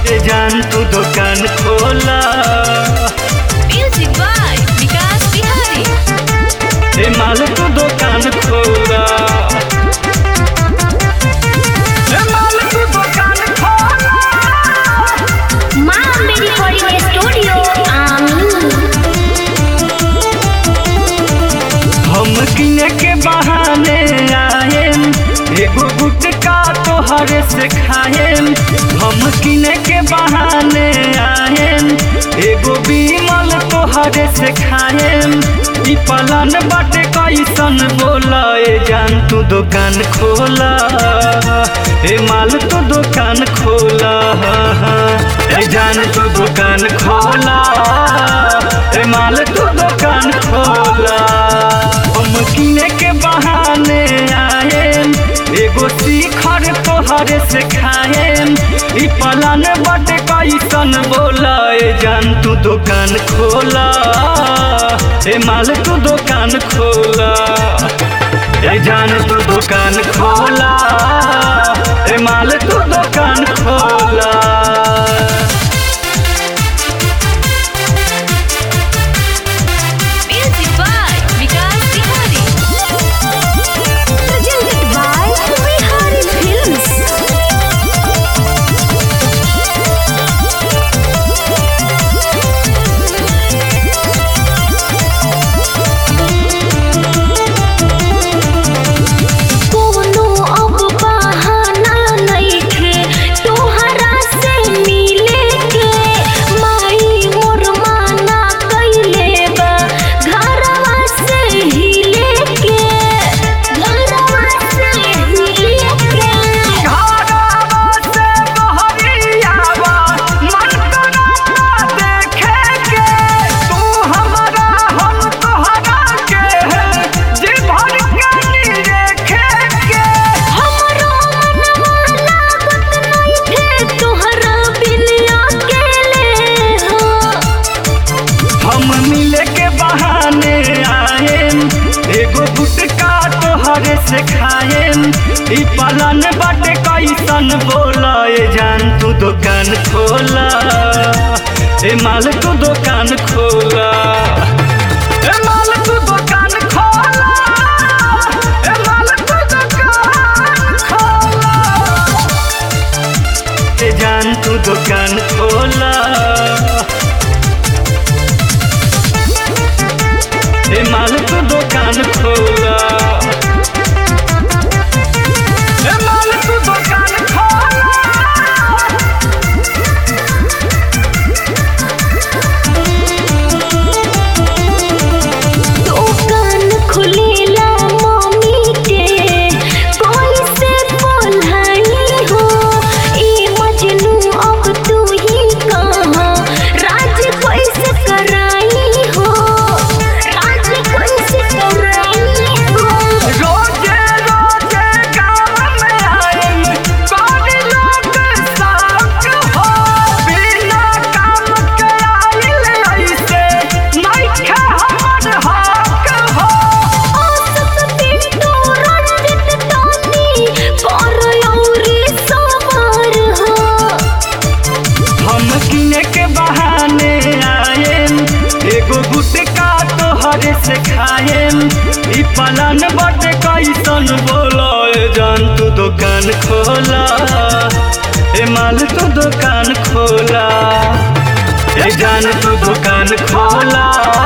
ए जान तू दुकान खोला Music by Vikas Bihari. ए माल तू दुकान खोला ए माल तू दुकान खोला माँ मेरी रिकॉर्डिंग स्टूडियो आमी हम किने के बहाने आएम एगो गुटका तोहरे से खाएम हम किने के बहाने आएम एगो बीमल तोहरे से खाएम ई पलन बाटे कैसन बोला ए जान तू दुकान खोला ए माल तू दुकान खोला ए जान तू दुकान खोला ए माल तू दुकान खोला हम किने के बहाने आएम एगो शिखर तोहरे से खाएम ई पलन बटे कैसन बोला ए जान तू दुकान खोला ए माल तू दुकान खोला ए जान तू दुकान खोला ए माल तू दुकान खोला Music by Vikas Bihari. presented by Bihari Films कोनो अब बहाना नइखे तोहरा से मिले के माई मोर माना कइले बा घरवा से हिले के घरवा से हिले के घरवा से बहरियावा मन करता देखे के तू हमारा हम तोहरा के जी भर के निरेखे के हमरो मनवा लागत नइखे तोहरा बिन अकेले हो हम मिले के बहाने आएम एगो गुटका तोहरे से खाएम ई पलन बाटे कैसन बोला ए जान तू दुकान खोला ए माल तू दुकान खोला ए माल तू दुकान खोला ए माल तू दुकान खोला ए जान तू दुकान खोला ए माल तू दुकान खोला ए माल तू दुकान खोला दुकान खुलेला मम्मी के कोई से बोलाई हो ई मजनू अब तू ही कहा राज कैसे कराई हो राज कैसे कराई हो रोजे रोजे गाँव में आएम कोई लोग साथ हो बिना काम के आइल ऐसे नइखे हमर हक हो औसत पिंटू रंजित टोनी पर औरी सवार हो हम किने के बहाने आएम एगो गुटका तोहरे से खाएम ई पलन बटे कैसन बोलो ए जान तू दुकान खोला ए माल तू दुकान खोला ए जान तू दुकान खोला